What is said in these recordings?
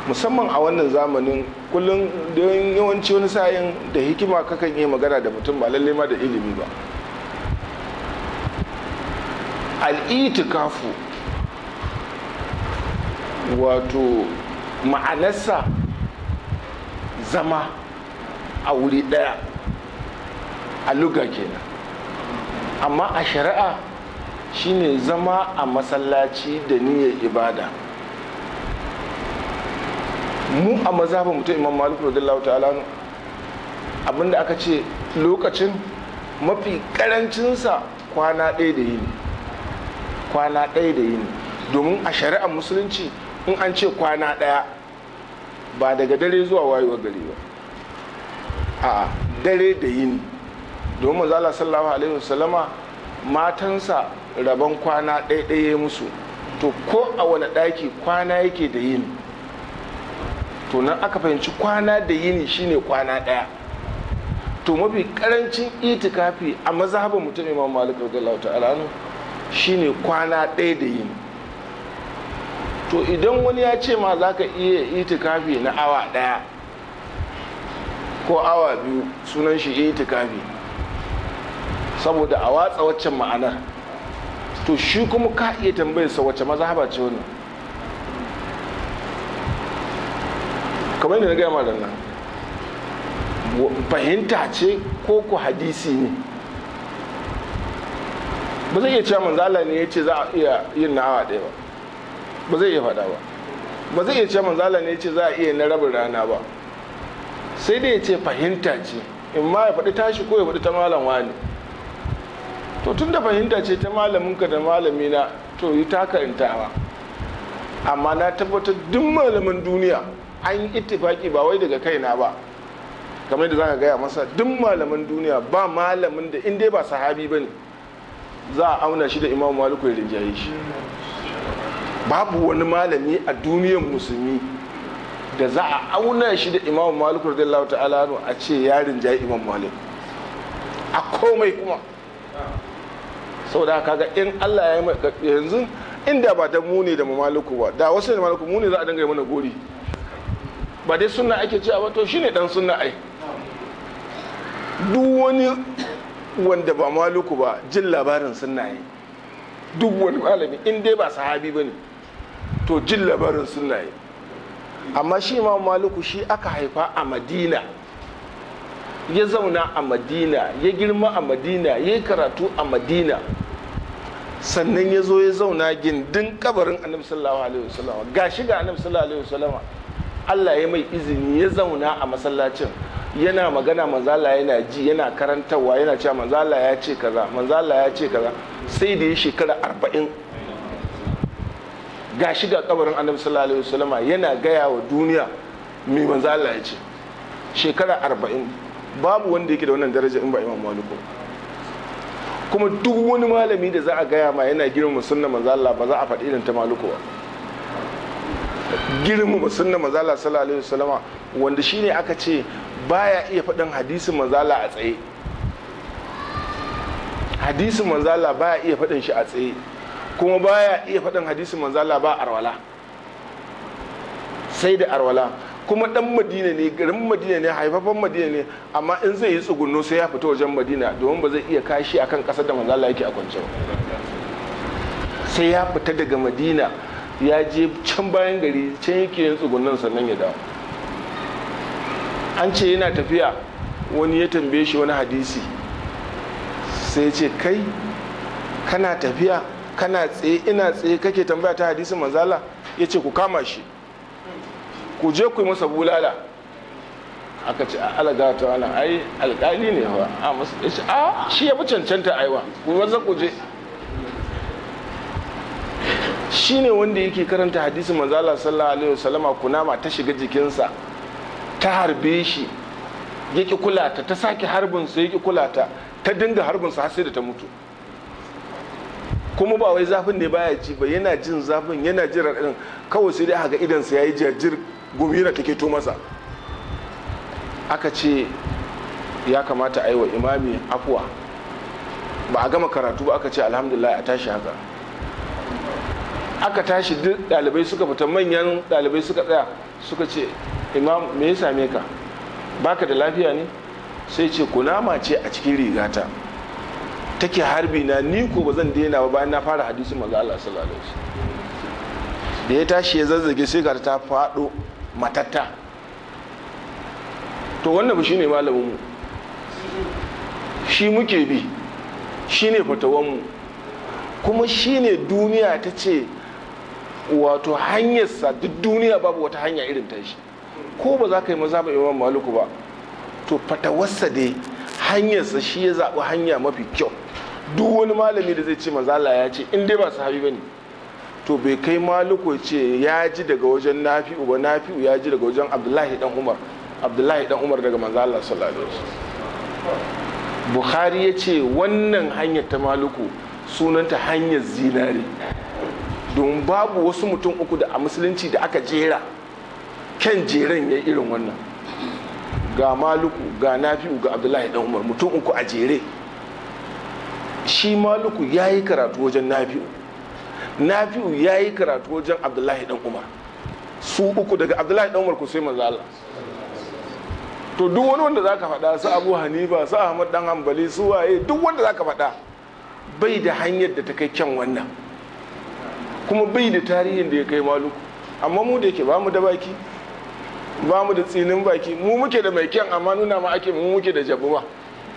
musamman a wannan zamanin kullum don yawanci wani sa'in da hikima kakan iya magana da mutum ba lalle ma da ilimi ba al'itikafu wato ma'anarsa zama a wuri ɗaya a luga kenan amma a shari'a shine zama a masallaci da niyyar ibada mu a mazhabin mutum imam malik radiyallahu ta'ala abinda aka ce lokacin mafi karancinsa kwana ɗaya da yini kwana ɗaya da yini domin a shari'ar musulunci in an ce kwana ɗaya ba daga dare zuwa wayewar gari ba a dare da yini domin mazala sallallahu alaihi wasallama matansa rabon kwana ɗaya musu to ko a wani ɗaki kwana yake da yini to nan aka fahimci kwana da yini shine kwana ɗaya to mafi karancin itikafi a mazhabin mutum imam malik radiyallahu ta'ala shine kwana ɗaya da yini to idan wani ya ce ma za ka iya itikafi na awa ɗaya ko awa biyu sunan shi itikafi saboda a watsa waccan ma'anar to shi kuma ka iya tambayar sa wacce mazhaba ce wannan kamar yadda na gaya ma nan fahimta ce ko ku hadisi ne ba zai iya cewa manzala ne ya ce za a iya yin na awa ɗaya ba ba zai iya faɗa ba ba zai iya cewa manzala ne ya ce za a iya na rabin rana ba sai dai ya ce fahimta ce in ma ya faɗi tashi ko ya faɗi ta malam wani to tun da fahimta ce ta malaminka da malamina to yi taka intawa amma na tabbatar duk malamin duniya an yi ittifaki ba wai daga kaina ba kamar da za ka gaya masa duk malaman duniya ba malamin da in dai ba sahabi ba ne za a auna shi da imam maliku ya rinjaye shi babu wani malami a duniyar musulmi da za a auna shi da imam maliku radiyallahu ta'ala a ce ya rinjaye imam malik a komai kuma saboda kaga in Allah ya yi yanzu inda ba da mu ne da maliku ba da wasu da maliku mu ne za a dinga yi mana gori ba dai sunna ake cewa ba to shine dan sunna ai duk wani wanda ba maluku ba jin labarin sunna yi duk wani malami in dai ba sahabi ba ne to jin labarin sunna yi amma shi ma maluku shi aka haifa a madina ya zauna a madina ya girma a madina ya yi karatu a madina sannan ya zo ya zauna gindin kabarin annabi sallallahu alaihi wasallam ga shi ga annabi sallallahu alaihi wasallam Allah ya mai izini ya zauna a masallacin yana magana manzala yana ji yana karantarwa yana cewa manzala ya ce kaza manzala ya ce kaza sai da ya shekara arba'in ga shi ga kabarin annabi sallallahu alaihi wasallama yana gaya wa duniya mai manzala ya ce shekara arba'in babu wanda yake da wannan daraja in ba imam maliku kuma duk wani malami da za a gaya ma yana girmama sunna manzala ba za a faɗi irin ta maliku ba girmama sunna manzala sallallahu alaihi wasallama wanda shine aka ce baya iya faɗin hadisin manzala a tsaye hadisin manzala baya iya faɗin shi a tsaye kuma baya iya faɗin hadisin manzala ba arwala sai da arwala kuma ɗan madina ne garin madina ne haifafan madina ne amma in zai yi tsugunno sai ya fita wajen madina domin ba zai iya kashi akan ƙasar da manzala yake a kwance ba sai ya fita daga madina ya je can bayan gari can yake yin tsugunnan sannan ya dawo an ce yana tafiya wani ya tambaye shi wani hadisi sai ce kai kana tafiya kana tsaye ina tsaye kake tambaya ta hadisin manzala ya ce ku kama shi ku je ku yi masa bulala aka ce a alaga ta wani ai alkali ne ba a masu ya ce a shi ya fi cancanta aiwa ku maza ku je shi ne wanda yake karanta hadisin manzala sallallahu alaihi wasallama kunama ta shiga jikinsa ta harbe shi ya ƙi kulata ta sake harbinsa ya ƙi kulata ta dinga harbinsa har sai da ta mutu kuma ba wai zafin ne baya ji ba yana jin zafin yana jin raɗin kawai sai dai haka idansa ya yi jajir gumi na take to masa aka ce ya kamata a yi wa imami afuwa ba a gama karatu ba aka ce alhamdulillah a tashi haka aka tashi duk ɗalibai suka fita manyan ɗalibai suka tsaya suka ce imam me ya same ka baka da lafiya ne sai ce kunama ce a cikin rigata take harbi na ni ko ba zan daina ba bayan na fara hadisin manzo Allah sallallahu alaihi wasallam da ya tashi ya zazzage sai ga ta faɗo matatta to wannan ba shine malamin mu shi muke bi shine fatawan mu kuma shine duniya ta ce wato hanyarsa duk duniya babu wata hanya irin ta shi ko ba za ka yi maza ba imam maluku ba to fatawarsa dai hanyarsa shi ya zaɓi hanya mafi kyau duk wani malami da zai ce mazala ya ce in dai ba sahabi ba ne to bai kai maluku ce ya ji daga wajen nafi'u ba nafi'u ya ji daga wajen abdullahi dan umar abdullahi dan umar daga manzala sallallahu alaihi wasallam bukhari ya ce wannan hanyar ta maluku sunanta hanyar zinare don babu wasu mutum uku da a musulunci da aka jera kyan jeren ya irin wannan ga maluku ga nafi'u ga abdullahi dan umar mutum uku a jere shi maluku ya yi karatu wajen nafi'u nafi'u ya yi karatu wajen abdullahi dan umar su uku daga abdullahi dan umar ku sai manzo Allah to duk wani wanda zaka faɗa su abu hanifa su ahmad dan hanbali su waye duk wanda zaka faɗa bai da hanyar da ta kai kyan wannan kuma bai da tarihin da ya kai maluku amma mu da yake ba mu da baki ba mu da tsinin baki mu muke da mai kyan amma nuna ma ake mu muke da jabu ba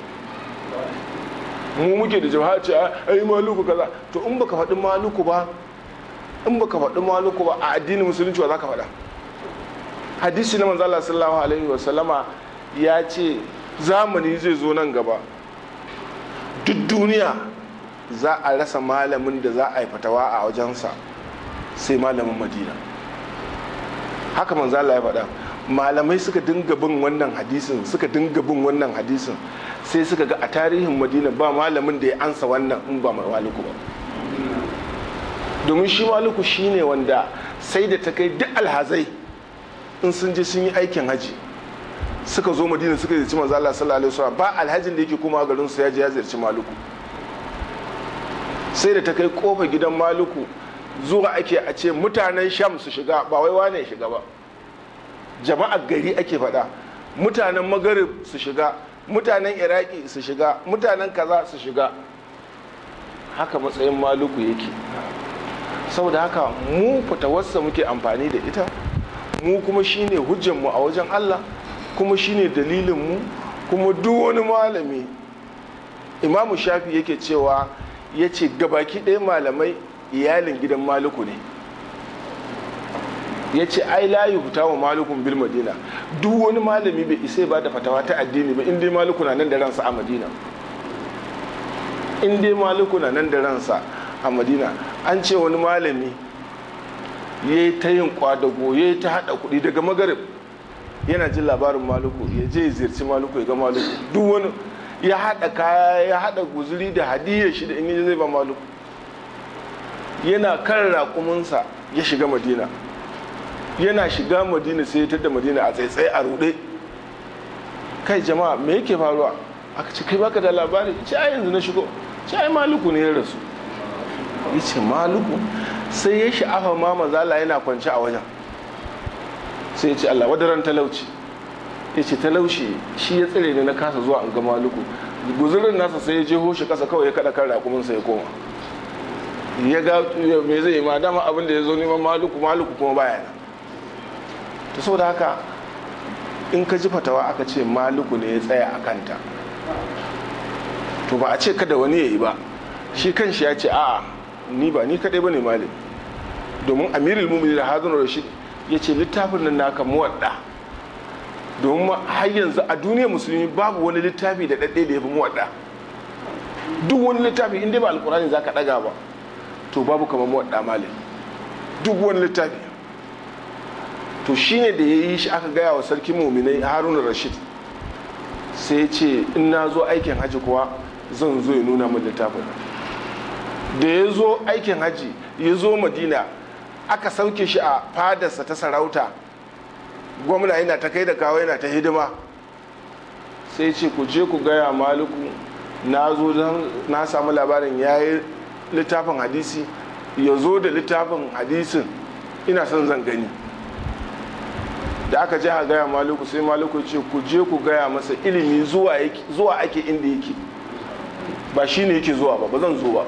mu muke da jabu ce ai maluku kaza to in baka faɗi maluku ba in baka faɗi maluku ba a addinin musulunci wa zaka faɗa hadisi na manzo Allah sallallahu alaihi wa sallama ya ce zamani zai zo nan gaba duk duniya za a rasa malamin da za a yi fatawa a wajensa sai malamin madina haka manzo Allah ya faɗa malamai suka dinga bin wannan hadisin suka dinga bin wannan hadisin sai suka ga a tarihin madina ba malamin da ya ansa wannan in ba maliku ba domin shi maliku shine wanda sai da ta kai duk alhazai in sun je sun yi aikin haji suka zo madina suka ziyarci manzo Allah sallallahu alaihi wasallam ba alhajin da yake kuma garin su ya je ya ziyarci maliku sai da ta kai kofa gidan maluku zuwa ake a ce mutanen sham su shiga ba wai wane shiga ba jama'ar gari ake faɗa mutanen magarib su shiga mutanen iraki su shiga mutanen kaza su shiga haka matsayin maluku yake saboda haka mu fitawarsa muke amfani da ita mu kuma shine hujjanmu a wajen allah kuma shine dalilinmu kuma duk wani malami imamu shafi yake cewa ya ce gabaki ɗaya malamai iyalin gidan maluku ne ya ce ai layi huta wa malukun bil madina duk wani malami bai isa ba da fatawa ta addini ba inda maluku na nan da ransa a madina inda maluku na nan da ransa a madina an ce wani malami ya yi ta yin kwadago ya yi ta haɗa kuɗi daga magarib yana jin labarin maluku ya je ya ziyarci maluku ya ga maluku duk wani ya haɗa kaya ya haɗa guzuri da hadiyar shi da in yi zai ba maluku yana kan raƙuminsa ya shiga madina yana shiga madina sai ya tada madina a tsaitsaye a ruɗe kai jama'a me yake faruwa aka ce kai baka da labari ce ai yanzu na shigo ce ai maluku ne ya rasu ya ce maluku sai ya sha'afa ma mazala yana kwance a wajen sai ya ce allah wadaran talauci ya ce talauci shi ya tsire ne na kasa zuwa an ga maluku guzurin nasa sai ya je hoshi kasa kawai ya kada kan rakuminsa ya koma ya ga me zai yi ma dama abin da ya zo neman maluku maluku kuma baya nan ta saboda haka in ka ji fatawa aka ce maluku ne ya tsaya a kanta to ba a ce kada wani ya yi ba shi kan shi ya ce a'a ni ba ni kadai ba ne malim domin amirul mumini da hazin rashid ya ce littafin nan naka muwadda domin har yanzu a duniyar musulmi babu wani littafi da ɗaɗɗe da ya fi muwadda duk wani littafi inda ba alkurani za ka ɗaga ba to babu kamar muwadda malim duk wani littafi to shine da ya yi shi aka gaya wa sarki muminai haruna rashid sai ce in na zo aikin haji kuwa zan zo ya nuna min littafin da ya zo aikin haji ya zo madina aka sauke shi a fadarsa ta sarauta gwamna yana ta kai da kawo yana ta hidima sai ce ku je ku gaya maluku na zo don na samu labarin ya yi littafin hadisi ya zo da littafin hadisin ina son zan gani da aka je a gaya maluku sai maluku ce ku je ku gaya masa ilimi zuwa ake inda yake ba shi ne yake zuwa ba ba zan zo ba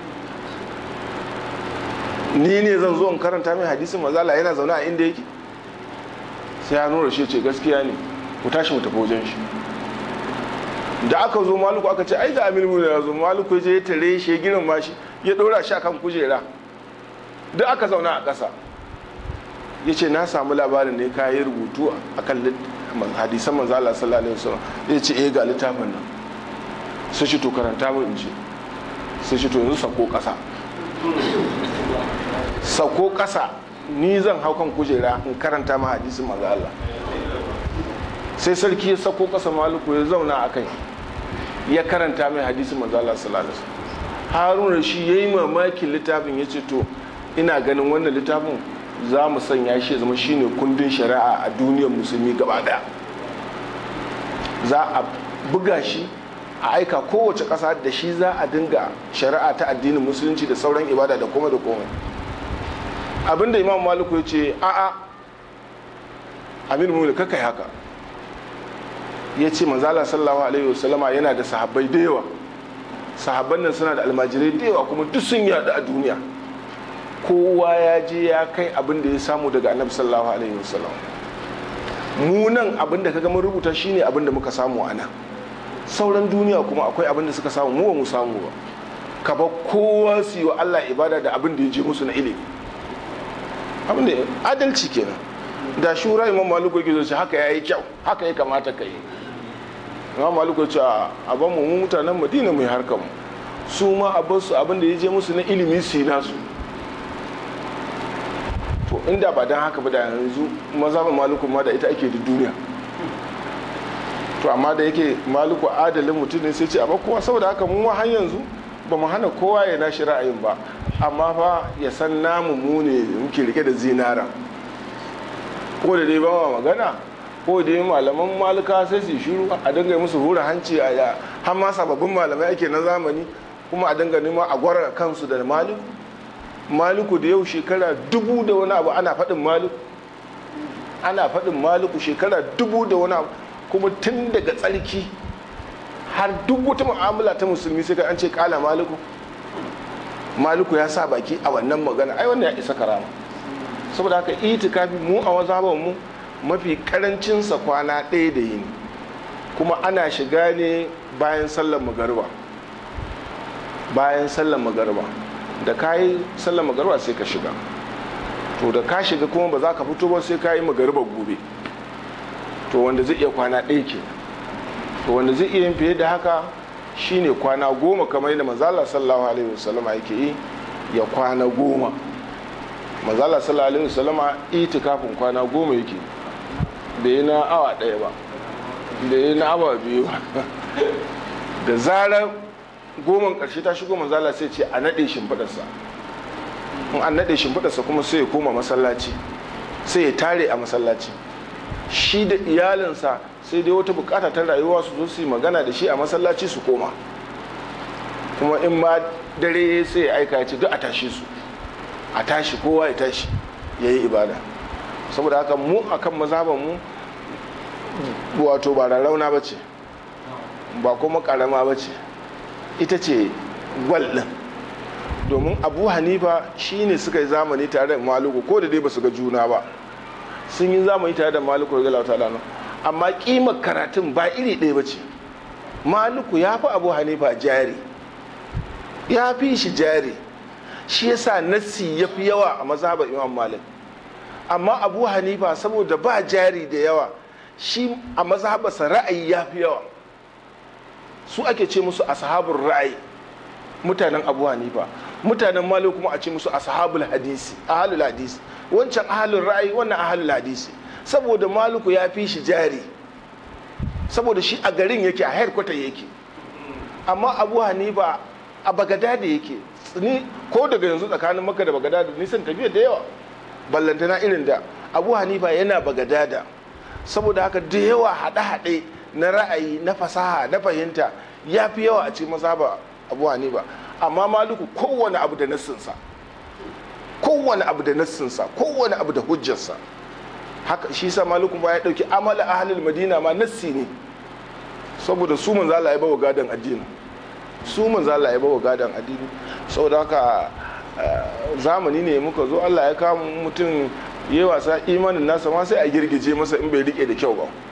ni ne zan zo in karanta mai hadisin mazala yana zaune a inda yake sai ya nura shi ce gaskiya ne ku tashi mu tafi wajen shi da aka zo maluku aka ce ai da amir mu ya zo maluku ya je ya tare shi ya girin ma shi ya dora shi akan kujera duk aka zauna a ƙasa ya ce na samu labarin ne ka yi rubutu a kan hadisan manzo Allah sallallahu alaihi wasallam ya ce eh ga littafin nan sai shi to karanta mu in ce sai shi to yanzu sako ƙasa sako ƙasa ni zan hau kan kujera in karanta ma hadisin manzo Allah sai sarki ya sako ƙasa maluku ya zauna a kai ya karanta mai hadisin manzo Allah sallallahu alaihi wasallam haruna shi yayi mamakin littafin ya ce to ina ganin wannan littafin za mu sanya shi zama shine kundin shari'a a duniyar musulmi gaba daya za a buga shi a aika kowace ƙasa da shi za a dinga shari'a ta addinin musulunci da sauran ibada da komai da komai abinda imam maliku ya ce a'a amir mulki kaka yi haka ya ce manzala sallallahu alaihi wasallama yana da sahabbai da yawa sahabban nan suna da almajirai da yawa kuma duk sun yadu a duniya kowa ya je ya kai abin da ya samu daga annabi sallallahu alaihi wasallam mu nan abin da kaga mun rubuta shine abin da muka samu a nan sauran duniya kuma akwai abin da suka samu mu ba mu samu ba ka ba kowa su yi wa Allah ibada da abin da ya je musu na ilimi abin da adalci kenan da shura imam maliku yake zo haka yayi kyau haka ya kamata ka yi imam maliku ce a ban mu mutanen madina mai harkar mu su ma a bar su abin da ya je musu na ilimi su yi nasu to inda ba don haka ba da yanzu mazhabin maluku ma da ita ake da duniya to amma da yake maluku adalin mutum ne sai ce a kowa saboda haka mu ma har yanzu ba mu hana kowa ya nashi ra'ayin ba amma fa ya san namu mu ne muke rike da zinara ko da dai ba ma magana ko da dai malaman maluka sai su shiru a dinga musu hura hanci a har ma sababbin malamai ake na zamani kuma a dinga neman a gwara kansu da maliku maliku da yau shekara dubu da wani abu ana faɗin maliku ana faɗin maliku shekara dubu da wani abu kuma tun daga tsarki har duk wata mu'amala ta musulmi sai ka an ce kala maliku maliku ya sa baki a wannan magana ai wannan ya isa karama saboda haka itikafi mu a wazaban mu mafi karancinsa kwana ɗaya da yini kuma ana shiga ne bayan sallar magariba bayan sallar magariba da ka yi sallar magariba sai ka shiga to da ka shiga kuma ba za ka fito ba sai ka yi magariba gobe to wanda zai iya kwana ɗaya ke to wanda zai iya yin fiye da haka shine kwana goma kamar yadda mazala sallallahu alaihi wasallama yake yi ya kwana goma mazala sallallahu alaihi wasallama itikafin kwana goma yake da yi na awa ɗaya ba da yi na awa biyu ba da zarar goman ƙarshe ta shigo manzala sai ce a naɗe shimfiɗarsa in an naɗe shimfiɗarsa kuma sai ya koma masallaci sai ya tare a masallaci shi da iyalinsa sai dai wata bukata ta rayuwa su zo su yi magana da shi a masallaci su koma kuma in ma dare sai ya aika ya ce duk a tashi su a tashi kowa ya tashi ya yi ibada saboda haka mu akan mazaban mu wato ba rarrauna ba ce ba kuma karama ba ce ita ce gwal ɗin domin abu hanifa shi ne suka yi zamani tare da maluku ko da dai ba su ga juna ba sun yi zamani tare da maluku da galata lano amma kimar karatun ba iri ɗaya ba ce maluku ya fi abu hanifa jari ya fi shi jari shi yasa nassi ya fi yawa a mazhabar imam malik amma abu hanifa saboda ba jari da yawa shi a mazhabarsa ra'ayi ya fi yawa su ake ce musu ashabul ra'ayi mutanen abu hanifa mutanen malik kuma a ce musu ashabul hadisi ahalul hadisi wancan ahalul ra'ayi wannan ahalul hadisi saboda maliku ya fi shi jari saboda shi a garin yake a headquarter yake amma abu hanifa a bagadada yake ni ko daga yanzu tsakanin maka da bagadada nisan tafiya da yawa ballantana irin da abu hanifa yana bagadada saboda haka da yawa haɗe-haɗe na ra'ayi na fasaha na fahimta ya fi yawa a cikin mazhaba abu hanifa amma maluku kowane abu da nassinsa kowane abu da nassinsa kowane abu da hujjarsa haka shi sa malikun ba ya dauki amala ahlul madina ma nassi ne saboda su manzo Allah ya bawa gadan addini su manzo Allah ya bawa gadan addini saboda haka zamani ne muka zo Allah ya kama mutum yayi wasa imanin nasa ma sai a girgije masa in bai rike da kyau ba